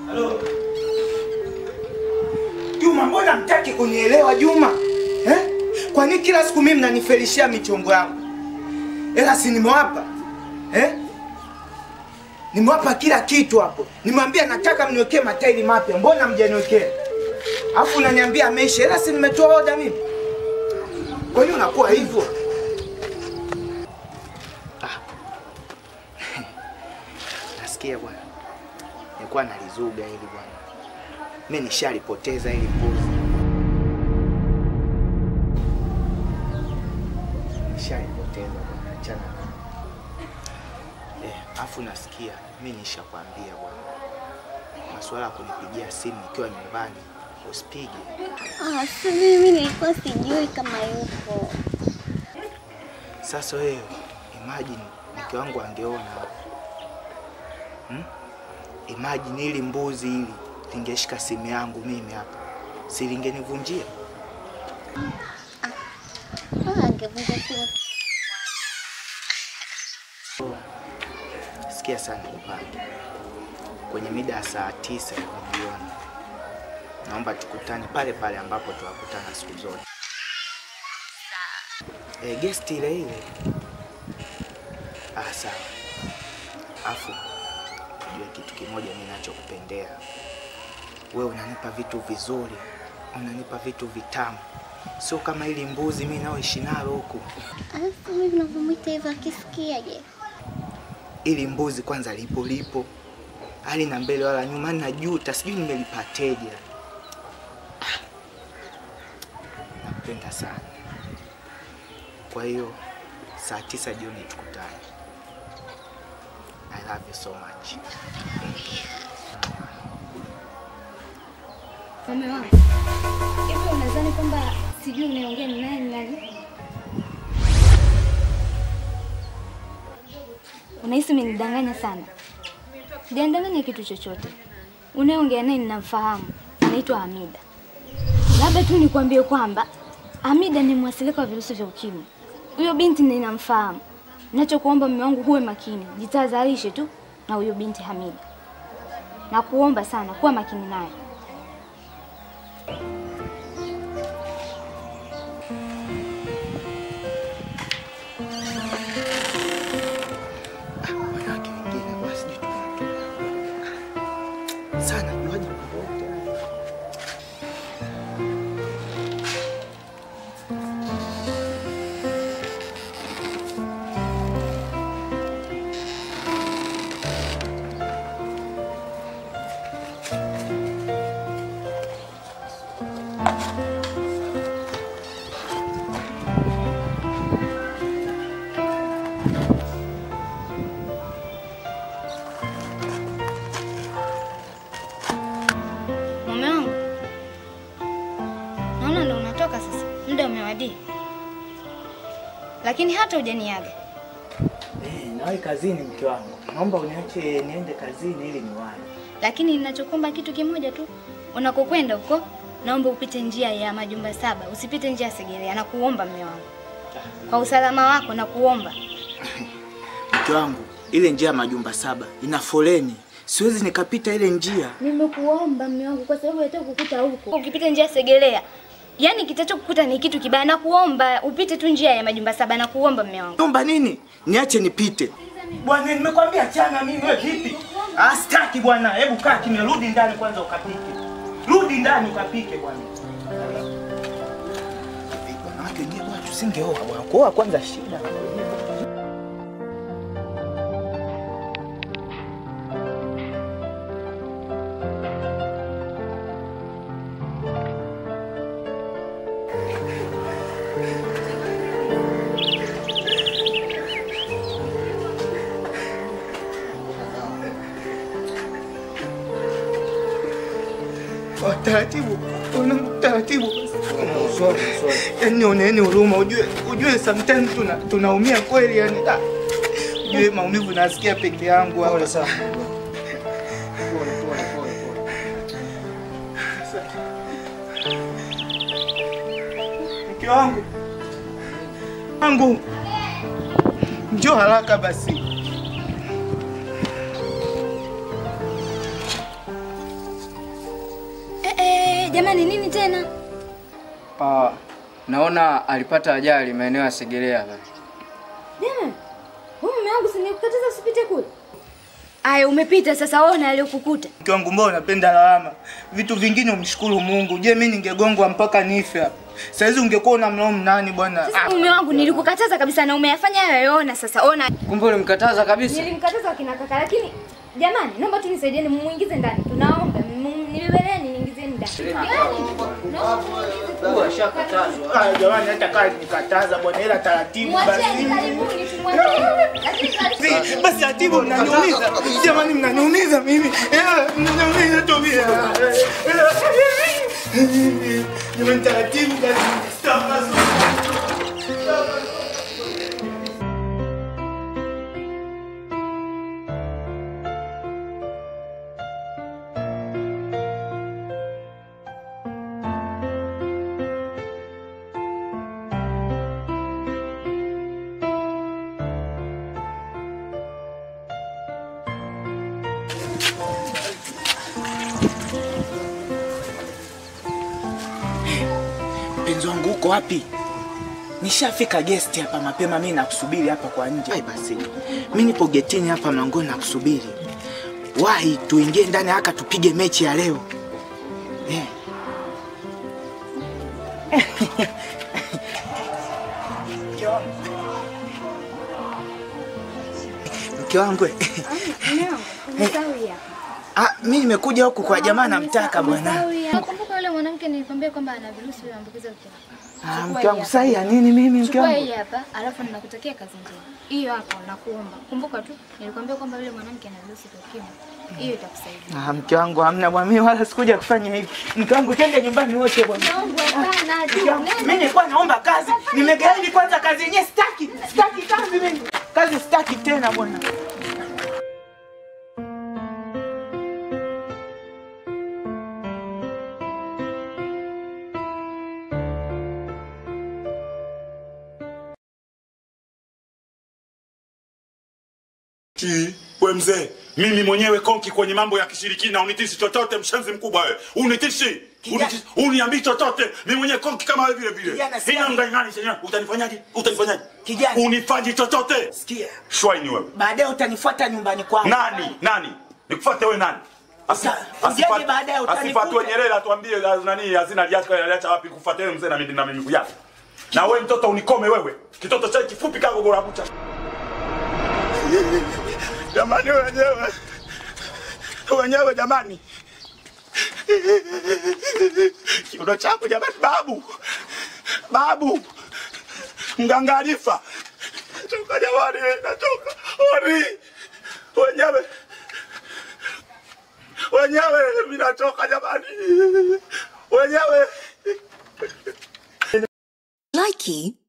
Halo. Juma, mbona mtaki kunielewa Juma? Eh? Kwa nini kila siku mimi mnanifelishia michongo yangu? Ela si nimewapa. Eh? Nimewapa kila kitu hapo. Nimwambia nataka mniwekee matairi mapya. Mbona mjaniwekea? Alafu unaniambia ameisha. Ela si nimetoa oda mimi. Kwa nini unakuwa hivyo? Ah. Nasikia bwana. Nilikuwa nalizuga hili bwana. Mimi nishalipoteza hili mbuzi. Nishalipoteza bwana. Achana. na- Eh, afu nasikia mimi nishakwambia bwana. Masuala ya kunipigia simu nikiwa nyumbani usipige. Ah, si mimi nilikuwa sijui kama yupo. Sasa wewe imagine mke wangu angeona hmm? Imagine ili mbuzi hili lingeshika simu yangu mimi hapa, si lingenivunjia? Ah, angevunja simu. Sikia sana kupange kwenye mida ya saa tisa hivi jioni, naomba tukutane pale pale ambapo tunakutana siku zote. E, guest ile ile. Ah, sawa. Afu ujue kitu kimoja mimi nachokupendea wewe, unanipa vitu vizuri, unanipa vitu vitamu, sio kama ili mbuzi mimi naoishi nalo huku. Alafu mimi navyomwita hivyo akisikiaje? ili mbuzi kwanza lipo lipo hali na mbele wala nyuma, najuta sijui nimelipateje. Ah, Nakupenda sana. Kwa hiyo saa tisa jioni tukutane. I love you so much. Mume wangu, hivi unadhani kwamba sijui unaongea ni naye ni nani? Unahisi umenidanganya sana? Sijandanganya kitu chochote. Unayeongea naye ninamfahamu, anaitwa Hamida. Labda tu nikwambie kwamba Hamida ni mwasilika wa virusi vya ukimwi. Huyo binti ninamfahamu. Ninachokuomba mume wangu, huwe makini, jitahadharishe tu na huyo binti Hamida. Nakuomba sana kuwa makini naye. Ah, wanawake wengine bwana sijui tunatoka. sana juaje mambo yote haya. Mume wangu, naona ndo unatoka sasa, muda umewadia, lakini hata hujaniaga. Eh, nawahi kazini mke wangu. Naomba uniache niende kazini ili niwahi. Lakini ninachokuomba kitu kimoja tu, unakokwenda huko, naomba upite njia ya majumba saba, usipite njia ya Segerea. Nakuomba mume wangu, kwa usalama wako nakuomba. Mke wangu, ile njia ya majumba saba ina foleni, siwezi nikapita ile njia. Nimekuomba mume wangu, kwa sababu nataka kukuta huko. Ukipita njia ya Segerea, yaani kitachokukuta ni kitu kibaya. Nakuomba upite tu njia ya majumba saba, nakuomba mume wangu. Naomba nini? Niache nipite. Bwana, nimekwambia chana mimi wewe vipi? Ah, sitaki bwana. Hebu kaa kimya, rudi ndani kwanza ukapike. Rudi ndani ukapike bwana. Hivi, Wanawake wenyewe bwana tusingeoa bwana. Kuoa kwanza shida. Kwa taratibu, una taratibu. Yaani oneni huruma, ujue ujue sometimes tuna tunaumia kweli yani. Ah, Ujue maumivu nasikia peke yangu hapa. sana. Pole pole pole pole. Mke wangu. Wangu. Njoo haraka basi. Jamani, nini tena? Ah, naona alipata ajali maeneo ya Segerea pale. Jamani, huyu mume wangu si nikukataza usipite kule. Aya, umepita sasa, ona aliyokukuta. Mke wangu mbona unapenda lawama? Vitu vingine umshukuru Mungu. Je, mimi ningegongwa mpaka nife hapa. Saizi ungekuwa unamlaumu nani bwana? Sasa mume wangu nilikukataza kabisa na umeyafanya hayo, ona sasa, ona. Kumbe ulimkataza kabisa. Nilimkataza wakina kaka, lakini jamani, naomba tu nisaidieni, mumuingize ndani. Tunaomba mu- nibebeleni, niingizeni ndani. Jamani, naomba muingize. Ah, jamani hata kama nikataza bwana ila taratibu basi. Mwacheni, karibuni, tumwacheni. Lakini karibuni. Si, Basi taratibu mnaniumiza. Jamani mnaniumiza mimi. Eh, Mnaniumiza tu mimi. Jamani taratibu basi. Stop basi. Mpenzi wangu uko wapi? Nishafika guest hapa mapema, mimi nakusubiri hapa kwa nje. Ai basi, mimi nipo getini hapa mlangoni nakusubiri. Wahi tuingie ndani haka tupige mechi ya leo. Eh. Mke wangu eh. Mume wangu, umesahau hii hapa. Ah, mimi nimekuja huku kwa jamaa namtaka bwana. Umesahau hii hapa. Nakumbuka yule mwanamke nilikwambia kwamba ana virusi vya maambukizi ya ukimwi. Ah, mke wangu sasa ya nini mimi mke Chukua wangu? hii hapa, alafu ninakutakia kazi njema. Hiyo hapo nakuomba. Kumbuka tu nilikwambia kwamba yule mwanamke ana virusi vya ukimwi. Hiyo itakusaidia. Ah, mke wangu hamna bwana, mimi wala sikuja kufanya hivi. Mke wangu twende nyumbani wote bwana. Mungu hapana tu. Mke wangu, Mimi nilikuwa naomba kazi, nimegaidi kwanza kazi yenyewe sitaki. Sitaki kazi mimi. Kazi sitaki tena bwana. Ki, we mzee, mimi mwenyewe konki kwenye mambo ya kishirikina, unitishi chochote, mshenzi mkubwa wewe, unitishi unitishi, uniambii chochote, mimi mwenyewe konki kama wewe vile vile. Kijana, sikia. Ina mdangani chenyewe, utanifanyaje? Utanifanyaje? Kijana. unifanyi chochote, Sikia. shwaini wewe. Baadaye utanifuata nyumbani kwangu. Nani nani nikufuate wewe nani? Asi- Uta- asifa- ujaje baadaye utanikuta. Asifatue Nyerere atuambie la- nani hazina aliacha aliacha wapi kufuate wewe mzee na mimi na mimi yake. Na wewe mtoto unikome wewe. Kitoto cha kifupi kama gora bucha. Jamani wenyewe. Wenyewe jamani. Kiuno chako jamani babu. Babu. Mganga Alifa. Toka jamani, natoka. Ori. Wenyewe. Wenyewe mimi natoka jamani. Wenyewe. Likey